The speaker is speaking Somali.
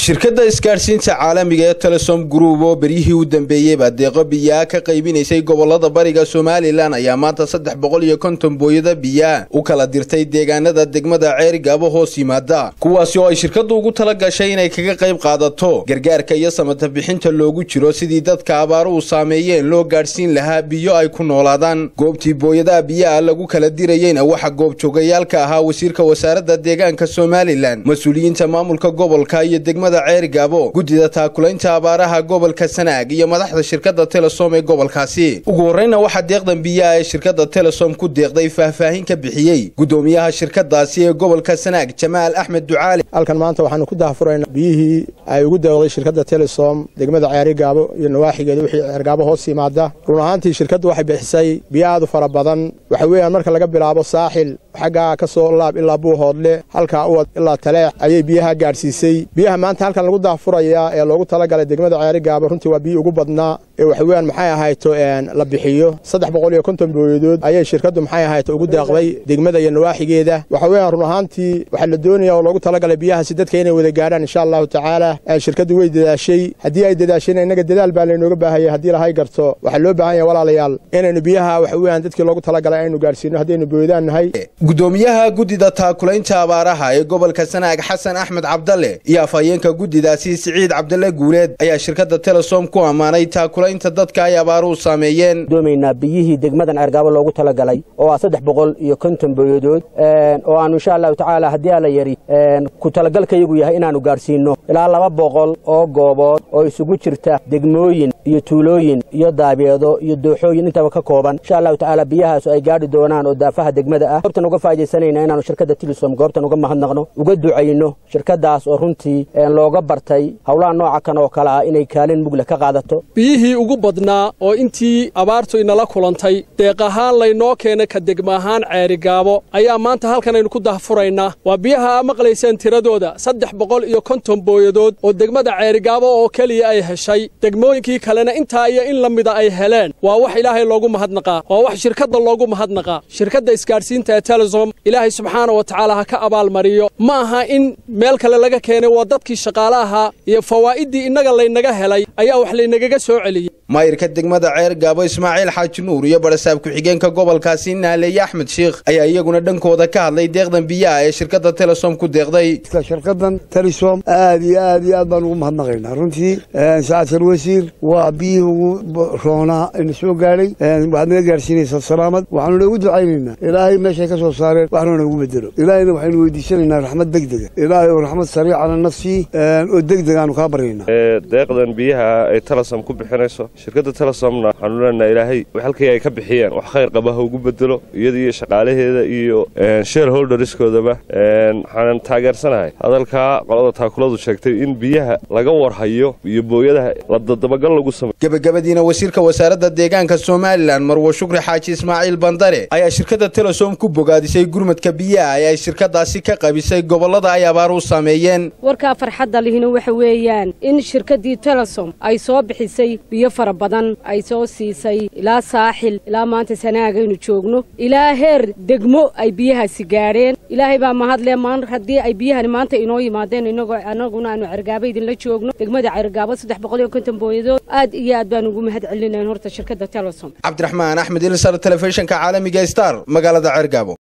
shirkadda isgaadhsiinta caalamiga ee telesom group oo beryihii u dambeeyeyba deeqo biyaa ka qaybinaysay gobolada bariga somalilan ayaa maanta saddex boqol iyo konton booyada biyaa u kala dirtay deegaanada degmada ceerigaabo hoos yimaada kuwaasi oo ay shirkaddu ugu tala gashay inay kaga qayb qaadato gargaarka iyo samata bixinta loogu jiro sidii dadka abaaruhu saameeyeen loo gaadhsiin lahaa biyo ay ku noolaadaan goobtii booyadaha biyaha lagu kala dirayeyna waxaa goobjoogayaalka ahaa wasiirka wasaaradda deegaanka somalilan mas-uuliyiinta maamulka gobolka iyo degmada ceerigaabo guddida taakulaynta abaaraha gobolka sanaag iyo madaxda shirkadda telesom ee gobolkaasi ugu horreyna waxaa deeqdan biyaha ee shirkadda telesom ku deeqday faahfaahin ka bixiyey guddoomiyaha shirkadaasi ee gobolka sanaag jamaal axmed ducaali halkan maanta waxaanu ku dahafuraynaa biyihii ay ugu deeqday shirkadda telesom degmada ceerigaabo iyo nawaaxigeeda wixii ceergaabo hoos yimaada run ahaantii shirkaddu waxay bixisay biyo aad u fara badan waxa weeyaan marka laga bilaabo saaxil xaggaa ka soo laab ilaa buuhoodle halkaa uwad ilaa taleex ayay biyaha gaadhsiisay biyaha maanta halkan lagu daahfurayaa ee loogu talagalay degmada ceerigaabo runtii waa biyi ugu badnaa ee waxa weeyaan maxay ahayto la bixiyo saddex boqol iyo konton booyadood ayay shirkaddu maxay ahayto ugu deeqday degmada iyo nawaaxigeeda waxa weeyaan run ahaantii waxaa la doonaya oo loogu talagalay biyahaasi dadka inay wada gaadhaan insha allahu tacaala shirkaddu way dadaashay haddii ay dadaashayna innaga dadaal baa laynooga baahaya haddii lahay garto waxaa loo baahan yahay walaalayaal inaynu biyaha waxa weeyaan dadkii loogu talagalay aynu gaadhsiino haddaynu booyadaan nahay guddoomiyaha guddida taakulaynta abaaraha ee gobolka sanaag xasan axmed cabdalle iyo afhayeenka guddidaasi siciid cabdalle guuleed ayaa shirkadda telesom ku ammaanay taakulaynta dadka ay abaaruhu saameeyeen doomaynaa biyihii degmadan ceergaabo loogu talagalay oo ah saddex boqol iyo konton booyadood oo aanu insha allahu tacaala haddii ala yari ku talagalkayagu yahay inaannu gaadhsiinno ilaa laba boqol oo goobood oo isugu jirta degmooyin iyo tuulooyin iyo daabeedo iyo dooxooyin intaba ka kooban insha allahu tacaala biyahaasu ay gaadhi doonaan oo daafaha degmada ah goobtan uga faaidaysanayna inaanu shirkadda tilisom goobtan uga mahadnaqno uga ducayno shirkaddaas oo runtii looga bartay howlaha nooca kan oo kale ah inay kaalin mugleh ka qaadato biyihii ugu badnaa oo intii abaartu inala kulantay deeq ahaan laynoo keenay ka degma ahaan ceerigaabo ayaa maanta halkan aynu ku dahfuraynaa waa biyaha aa maqlayseen tiradooda saddex boqol iyo konton booyadood oo degmada ceerigaabo oo keliya ay heshay degmooyinkii kalena intaa iyo in la mida ay heleen waa wax ilaahay loogu mahadnaqaa waa wax shirkadda loogu mahadnaqaa shirkadda isgaadhsiinta ee telesom ilaahay subxaana wa tacaala ha ka abaalmariyo ma aha in meel kale laga keenay waa dadkii shaqaale ahaa iyo fawaa'iddii innaga laynaga helay ayaa wax laynagaga soo celiyey maayirka degmada ceer gaabo ismaaciil xaaji nuur iyo barasaab ku-xigeenka gobolkaasi naaleeye axmed sheikh ayaa iyaguna dhankooda ka hadlay deeqdan biyaha ee shirkadda telesom ku deeqday shirkadan telesom aad iyo aad iyo aad baan ugu mahadnaqaynaa runtii sacaadkal wasiir waa biyihii ugu roonaa ina soo gaadhay waxaad naga gaadhsiinaysaa salaamad waxaanu noogu ducaynaynaa ilaahay meeshay ka soo saareen waxna noogu bedelo ilaahayna waxaynu weydiisanaynaa raxmad degdega ilaahay oo raxmad sariicana nafsii oo degdeg aanu kaa baryaynaa deeqdan biyaha ay telesom ku bixinayso shirkadda telesomna waxaanu leenaha ilaahay halkii ay ka bixiyeen wax khayr qaba ha ugu bedelo iyada iyo shaqaalaheeda iyo share holderskoodaba waxaanan taageersanahay hadalkaa qolada taakuladu sheegtay in biyaha laga warhayo iyo booyadaha la dadabagal lagu sameyo gebagabadiina wasiirka wasaaradda deegaanka somalilan marwo shukri xaaji ismaaciil bandare ayaa shirkadda telesom ku bogaadisay gurmadka biyaha ee ay shirkadaasi ka qabisay gobollada ay abaaruhu saameeyeen warkaa farxadda lihina waxa weeyaan in shirkaddii telesom ay soo bixisay biyo fara badan ay soo siisay ilaa saaxil ilaa maanta sanaagaynu joogno ilaa heer degmo ay biyahaasi gaadheen ilaahay baa mahadle maan haddii ay biyahani maanta inoo yimaadeen inagoo anaguna aanu cergaabo idinla joogno degmada cergaabo saddex boqol iyo konton booyadood aad iyo aad baan ugu mahad celinayn horta shirkadda telesom cabdiraxmaan axmed ilsar telefishinka caalamiga star magaalada cergaabo